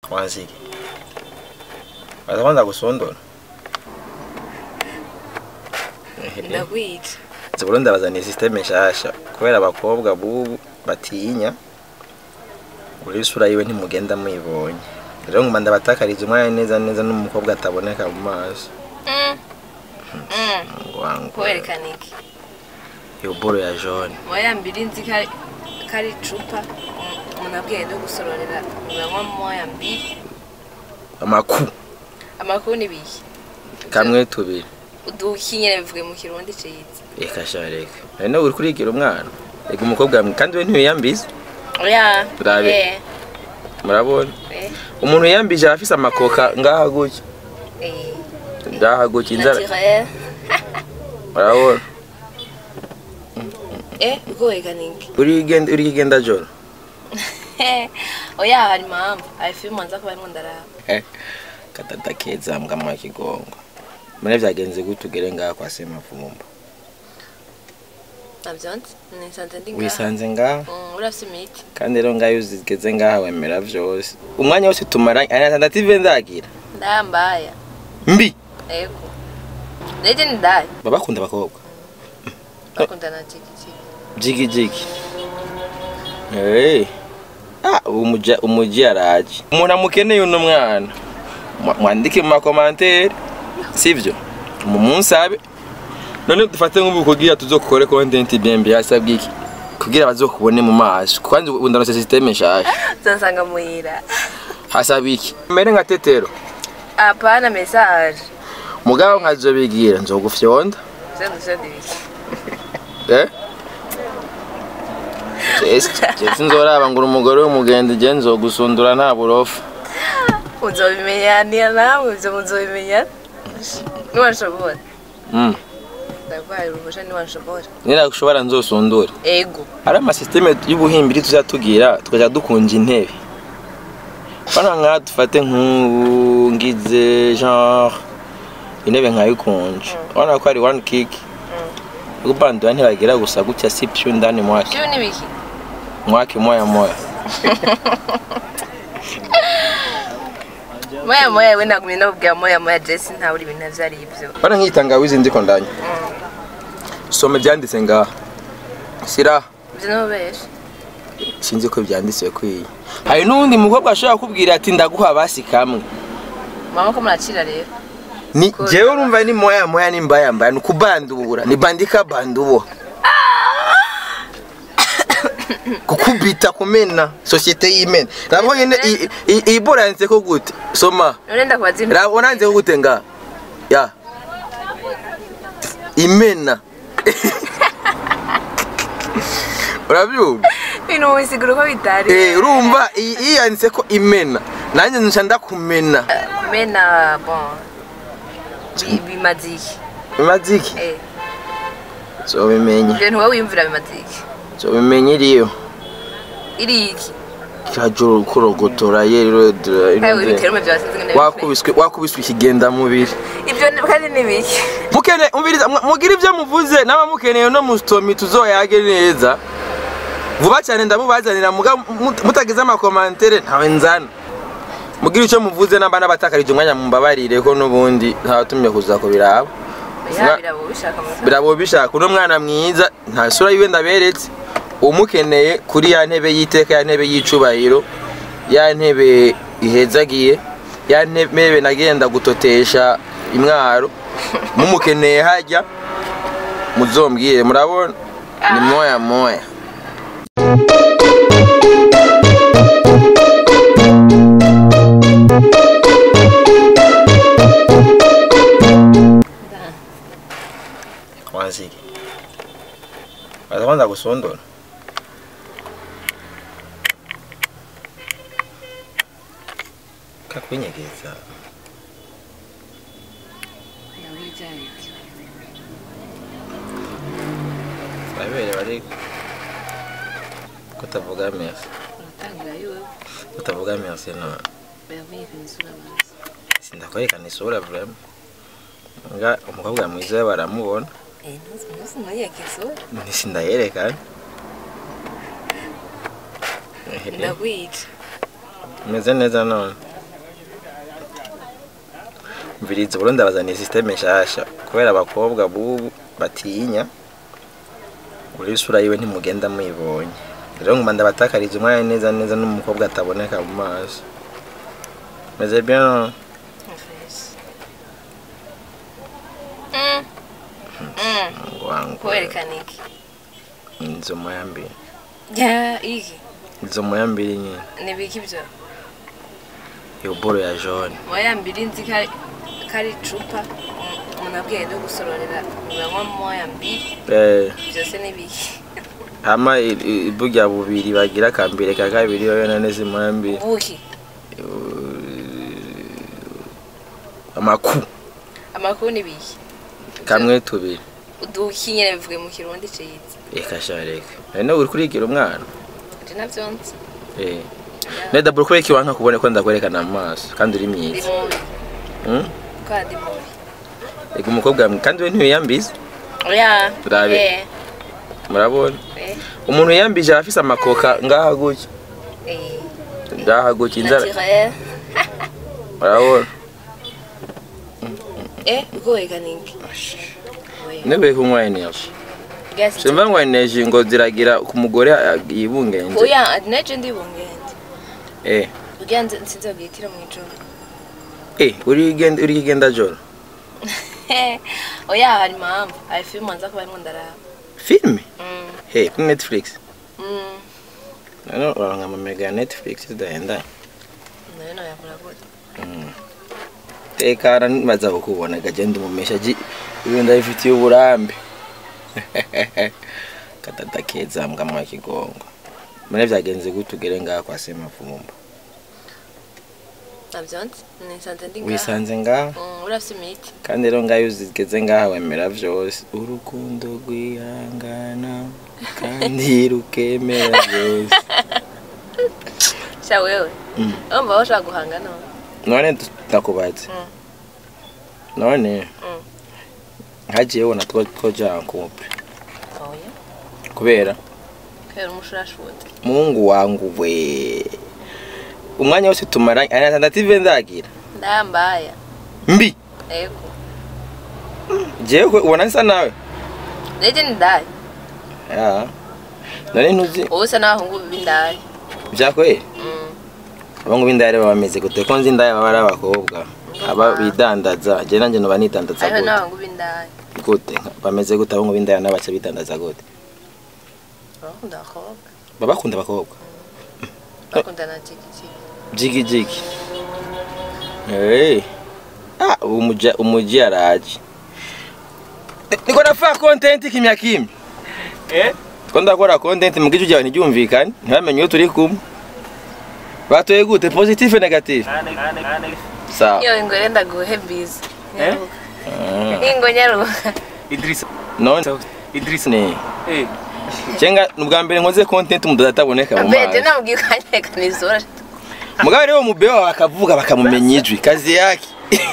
wanziki baza kwanza gusondora ndakwica ziburo ndabazaniye systeme nshasha kubera abakobwa bubu batinya uri isura yiwe ntimugenda muyibonye rero nguma ndabatakariza umwanya neza neza n'umukobwa ataboneka mu maso ngo wangu kwerekana iki iyo boro ya jaune moya mbiri nzi ko ari- ko ari icupa um- umuntu abwiye no gusororera uranywa moya mbiri amaku amakuru ni bihe kamwe tubiri udukinyere bivuge mu kirundi ciza reka sha reka none uri kurigira umwana reka umukobwa mwe kandi we ntiyiyambiza oya Urabe. eh, murabona eh, umuntu yiyambije aba afise amakoka ngaha gutya eh, ngaha gutya inzara naturel. murabona eh kwerekana iki uri igenda uri igenda joro oya hari impamvu hari filime nza kuba arimo ndaraba kadada keza mbwa mwa kigongo mune vyagenze gute ugere ngaha kwa semavumba navyonse nisanze ndi ngaha wisanze ngaha Mm, urafise imiti kandi rero ngaho iyo uzigeze ngaha wemera vyose umwanya wose tumaranye ari atandatu ndagira ndayambaya mbi ego neje ndaye baba bakunda abakobwa bakundana jigijigi jigi jigi hey. ah, umuji umuji araje umuntu amukeneye uno mwana Mwa- mwandike mu makomantere sivyo mumunsabe none dufate nk'ubu kugira tuzokore content bien bien hasabwe iki kugira bazokubone mu maso kwanza ubu ndanose systeme nshasha zansanga muhira hasaba iki mere nka tetero apana message mugabo nkazobigira nzogufyonda zendi zendi biki eh Jesi, Jesi nzoraba ngo uri umugore w'umugenzi je nzogusundura nta burofa uzobimenyana nawe ivyo muzobimenya niwanshobora mm. ndaguhaye uruhusha niwanshobora niragushobora nzosundure ego hari amasisiteme y'ubuhimbiri tuzatugira tukaja dukunja intebe bana nka dufate nk'ubu ngize genre intebe nkayikunja urabona ko ari one kick ubandura ntibagira gusa gutya si pyu ndani mwake vyo ni biki mwake moya moya moya moya we nagumye nabubwira moya moya jesi ntawe uri ibintu navyo ari ivyo bana nk'itangawizi ndiko ndanya some byanditse ngaha sira ivyo nobesha sinzi ko byanditse kwiye hari n'uwundi mukobwa ashobora kubwira ati ndaguha basi kamwe mama ko muracira rero ni Cool. jewe urumva ni moya moya ni mbaya mbaya ni ukubandura ni bandika bandubo kukubita kumena sosiyete y'imena rabo nyene i- i- iyi bora yanditse ko gute soma none ndakubaza ibintu rabo nanditse ko gute nga ya imena urabyumva ibintu mubisigura uko bitari eh urumva iyi iyi yanditse ko imena nanjye nca ndakumena mena bon bi- bimaze iki bimaze iki Eh, zobimenye ivyo ntiwe wiyumvira bimaze iki zobimenye iriyo iri iki kirajoro kurogotora yero kandi wibiterume vyasinze ngene wakubiswe wakubiswe ikigenda mubiri ivyo ni- kandi ni biki mukene umviriza mu- mugira ibyo muvuze naba mukeneye no mustomi tuzoyage neza vuba cyane ndamubazanira muga mut- mutagize amakomantere ntawe nzana mugira icyo muvuze namba n'abatakarije umwanya mumbabarire ko n'ubundi ntawatumye kuza kubiraba ya birabo bishaka mu birabo bishaka uno mwana mwiza nta sura yiwe ndaberetse umukeneye kuri ya ntebe y'iteka ya ntebe y'icubahiro ya ntebe ihezagiye ya ntebe nagenda gutotesha imwaro mumukeneye hajya muzombwire murabona ni moya moya wanziki baza kwanza gusondora kakwinyegeza babere bari kutavuga merci kutavuga merci no sindakwerekana isura vraiment nga umukobwa mwiza baramubona sindayerekana ndakwica meze neza none mviriza uburundi abazaniye systeme nshasha kubera abakobwa bubu batinya uri isura yiwe ntimugenda muyibonye rero nguma ndabatakariza umwanya neza neza n'umukobwa ataboneka mu maso meze bien Mm. Mm. wangu kwerekana iki izo moya mbiri ya iki izo moya mbiri nyine ni biki byo iyo boro ya jaune moya mbiri nzi ko ari- ko ari icupa Mm, umuntu abwiye no gusororera uranywa moya mbiri eh byose ni biki hama i- i- burya bubiri bagira akambere ka kabiri yoyo nane zimoya mbiri buki amaku amakuru ni biki kamwe tubiri uduki nyine bivuge mu kirundi ciza reka sha reka none uri kurigira umwana nje navyo nzi eh neda buri kureka iwanka kubone ko ndakwerekana mu maso kandi uri ndi myiza mubi Hmm? kwa ndi mubi reka umukobwa mwe kandi we ntiyiyambiza oya Urabe. eh murabona eh umuntu yiyambije aba afise amakoka ngaha gutya eh ngaha gutya inzara naturel murabona eh kwerekana iki Oya. nebe kunywa energy Gas- simva ngo energy ngo ziragira ku mugore ah, yibungenze oya naje ndi bungende eh kugira nze nsinze bwitira mu ijoro eh uri genda uri genda joro oya hari impamvu hari filime nza kuba arimo ndaraba filme Mm, hey kuri netflix mm. none uranga amamega ya netflix zidahenda nayo noyakora gute tekana nibaza kukubona gagenda umumesha ji ibi ndabifitiye uburambe katata keza mbwa mwa kigongo mune vyagenze gute ugere ngaha kwa semavumba navyo nzi nisanze ndi ngaha wisanze ngaha Mm, urafise imiti kandi rero ngaho iyo uzigeze ngaha wemera vyose urukundo rwihangana kandi rukemera byose sha wewe Mm. urumva aho ushaka guhanga none none ndakubaze Mm. none Mm. hagiye wona two twoja couple oya kubera kubera umushurashuti mungu wangu we umwanya wose tumaranye ari atandatu ndagira ndayambaya mbi ego jewe ubona nsa nawe neje ni ndaye ya none ntuzi wowe usa n'abahungu b'indaye vyakweye Mm. abahungu b'indaya baba bameze gute ko nzi indaya baba ari abakobwa aba bidandaza je nanje noba nidandaza hariho gute n'abahungu b'indaye gute bameze gute abahungu b'indaya nabo baca bidandaza gute bakunda abakobwa baba bakunda abakobwa bakunda na jigijigi jigi jigi hey. ah umuja umuji araje niko nafaa content kimya kimya eh ko ndakora content mu gice cyawe ntibyumvikane ntibamenye iyo turi kumwe batoye gute positive negative sawa iyo ingore ndaguhe biza Eh? Ah. ingo nyaruka Idrissa. none Idrissa. ne Eh. cenga nubwa mbere nkoze content umudodo ataboneka mu mbere mazi namubwiye ukanyekana izora mugabo rero umubebe wawe akavuga bakamumenya ijwi kazi yake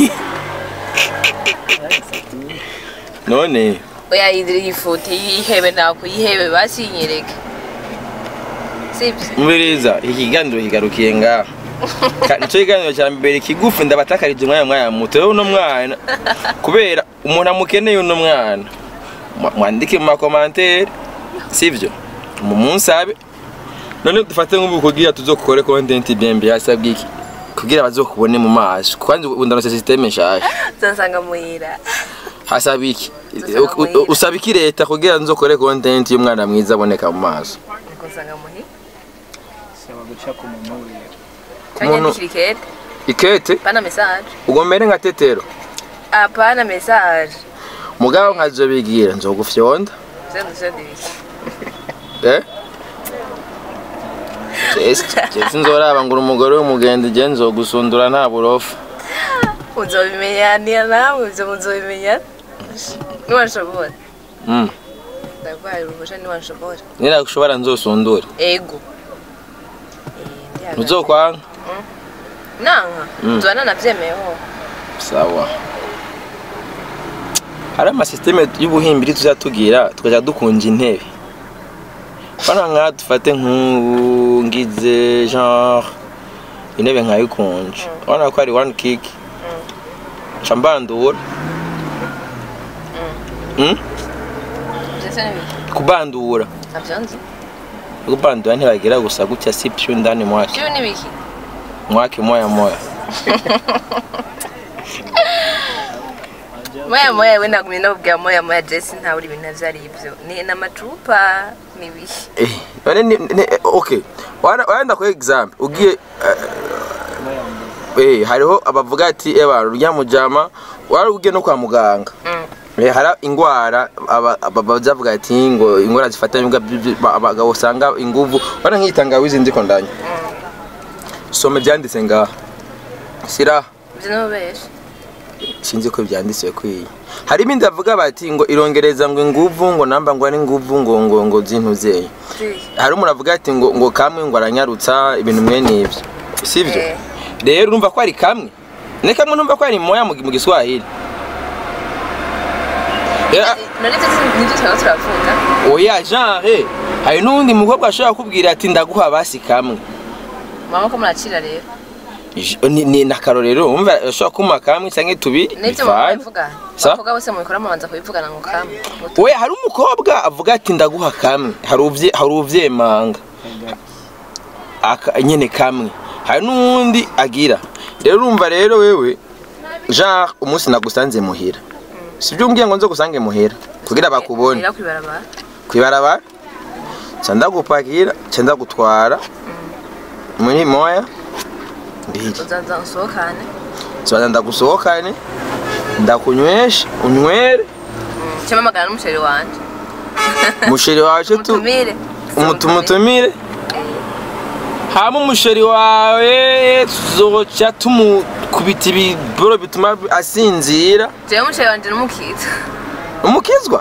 none oya yidire iyi foto yihebe ntabwo yihebe basinyereke sibyo mubiriza iki kiganiro kigarukiye ngaha Ka- nico kiganiro cya mbere kigufi ndabatakarije umwanya mwanya muto rero uno mwana kubera umuntu amukeneye uno mwana Mwa- mwandike mu makomantere sivyo mumunsabe none dufate nk'ubu kugira tuzokore content bien bien hasabwe iki kugira bazokubone mu maso kwanza ubu ndanose systeme nshasha nzasanga muhira hasaba iki Uzasanga U- u- muhira. usaba iki leta kugira nzokore content y'umwana mwiza aboneka mu maso nzasanga muhira Saba guca ku muntu wiwe. cyangwa Umuntu- ndikira ikete ikete pana message ugomere nka tetero apana message mugabo nkazobigira nzogufyonda zendo zendo ibiki eh Jesi nzoraba ngo uri umugore w'umugende je nzogusundura nta burofa uzobimenyana nawe ibyo muzobimenya niwanshobora Mm. ndaguhaye uruhusha niwanshobora niragushobora nzosundure ego Eh, ndi hagati. ntuzokwanga nanka Mm. nzoba nanavyemeyeho sawa hari amasisiteme y'ubuhimbiri tuzatugira tukajya dukunja intebe bana nka dufate nk'ubu ngize genre intebe nkayikunja urabona ko hari one kick ca mbandura Mm? ndetse n'ibiki kubandura ntabyo nzi kubandura ntibagira gusa gutya si pyu ndani mwake byo n'ibiki mwake moya moya moya moya we nagumye nabubwira moya moya jesi ntawe uri ibintu ivyo ari ibyo ni n'amacupa n'ibiki Eh, none ni, ni okay Wana- wenda kwa example ugiye eh, eh hariho abavuga ati eba rya mujama wari ugiye no kwa muganga Mm. Eh, hari ingwara aba- aba- bazavuga ati ngo ingwara zifatanye imbwa bi- bi- ba- abagabo usanga inguvu wana nk'itangawizi ndiko ndanya soma byanditse ngaha sira ibyo n'ububesha sinzi ko byanditse kwiye hari ibindi bavuga bati ngo irongereza ngo inguvu ngo namba ngo ari inguvu ngo ngo ngo zintuzeye hari umuntu avuga ati ngo ngo kamwe ngo aranyarutsa ibintu mwene ibyo sibyo Eh. rero urumva ko ari kamwe ni kamwe numva ko ari moya mu mu giswahili Eh, none ibyo si- nibyo twaba turavuga oya genre hari n'uwundi mukobwa ashobora kukubwira ati ndaguha basi kamwe mama ko murakira rero J- ni, ni nakarorero umva ashobora kumpa kamwe cyangwa tubiri n'ibyo mama bivanye. bivuga Sa? abakobwa bose mubikora mubanza kubivugana ngo kamwe oya hari umukobwa avuga ati ndaguha kamwe hari uvye hari uvyemanga aka nyene kamwe hari n'uwundi agira rero urumva rero wewe genre umunsi nagusanze muhira sibyo umbwiye ngo nzo gusange muhira kugira bakubone Ira kwibarabara kwibarabara ca ndagupakira ca ndagutwara muri moya mbiri uzaza usohokane soza ndagusohokane ndakunywesha unywere cyangwa amagana n'umusheri wanje umusheri wacu tu mutumire umutumutumire hama umusheri wawe tuzoca tumukubita ibiboro bituma asinzira jewe umusheri wanje n'umukitwa umukizwa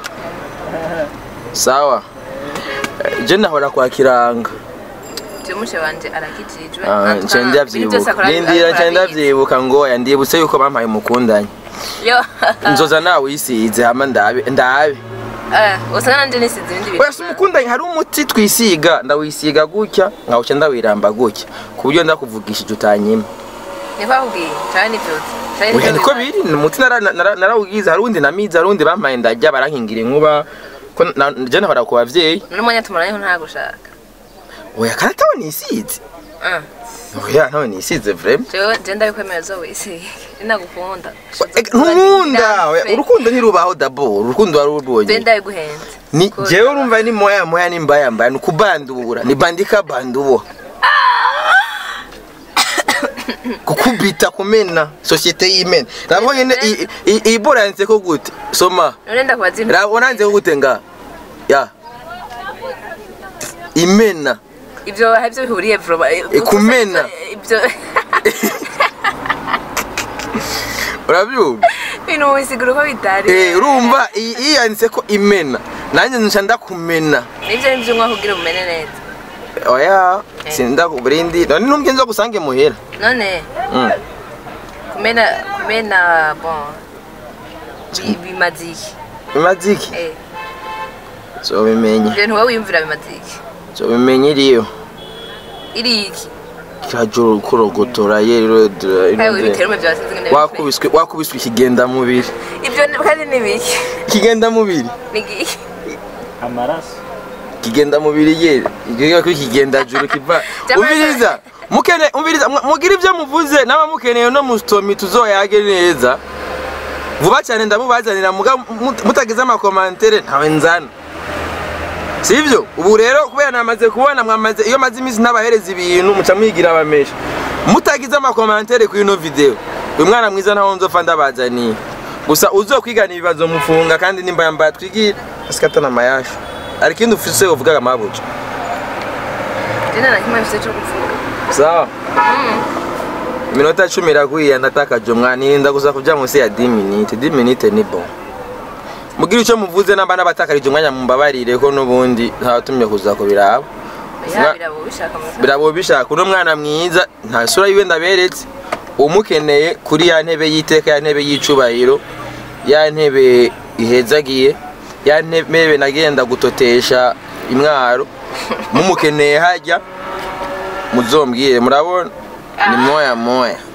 sawa Eh, je nahora kwa kiranga jewe umusheri wanje arakijijwe Ah, nce ndavyibuka nindira nce ndavyibuka ngo oya ndibutse yuko bampaye umukundanye yo nzoza nawe uyisize hama ndabe ndabe Eh, usanga nanje nisize ibindi bintu wese umukundanye hari umuti twisiga ndawisiga gutya nkawuca ndawiramba gutya ku buryo ndakuvugishije utanyima niko akubwiye cyane n'ivyuzi Canke Oya nivyo niko bibaye. biri ni umuti nara- nara- narawugize hari uwundi namize hari uwundi bampaye ndajya barankingira inkuba ko na- je nahora ku bavyeyi none umwanya tumuranye nta gushaka oya kandi atawe nisize Ah, oya ntawe nisize vrema jewe je ndabikwemera zo wisi nagukunda ntunkunda oya, urukundo ntirubaho dabo urukundo wari je urubonye ndabiguhenze ni Ko- jewe urumva ni moya moya ni mbaya mbaya ni kubandura ni bandika bandubo kukubita kumena sosiyete y'imena nabwo nyene i- i- iyi bora yanditse ko gute soma none ndakubaza ibintu raba nanditse ko gute nga ya imena ibyo hari ibyo bihuriye vuba kumena. ibyo urabyumva ibintu mubisigura uko bitari eh urumva iyi iyi yanditse ko imena nanjye nca ndakumena nibyo nibyo umwaka ugira umene neza oya sinda kuburindi none numbye nzo gusange muhera none Mm. kumena kumena bon bi- bimaze iki bimaze iki Eh, zobimenya ibyo ntiwowe wiyumvira bimaze iki zobimenya iriyo iri iki kirajura kurogotora yero kandi wibiterume byasinze ngene wakubiswe wakubiswe ikigenda mubiri ibyo ni- kandi ni biki ikigenda mubiri ni iki amaraso kigenda mubiri ye igihe ko kigenda juru kiva Jamani. umviriza mukene umviriza mu- mugira ibyo muvuze naba mukeneye no mustomi tuzoyage neza vuba cyane ndamubazanira muga mut- mutagize amakomantere ntawe nzana sivyo ubu rero kubera namaze kubona mwamaze iyo maze iminsi ntabahereza ibintu muca mwigira abamesha mutagize amakomantere kuri ino video uyu mwana mwiza ntaho nzopfa ndabazaniye gusa uzokwigana ibibazo mufunga kandi nimba yambaye twigira asikatana amayasha hari ikindi ufise uvugaga mabuja jena na kimwe mfite cyo kuvuga sawa iminota cumi iraguye ndatakaje umwana nirinda gusa kuja munsi ya 10 minute 10 minute ni bon mugira icyo muvuze namba n'abatakarije umwanya mumbabarire ko n'ubundi ntabatumye kuza kubiraba ya Nga- birabo bishaka mu birabo bishaka uno mwana mwiza nta sura yiwe ndaberetse umukeneye kuri ya ntebe y'iteka ya ntebe y'icubahiro ya ntebe ihezagiye ya ntebe nagenda gutotesha imwaro mumukeneye hajya muzombwire murabona ni moya moya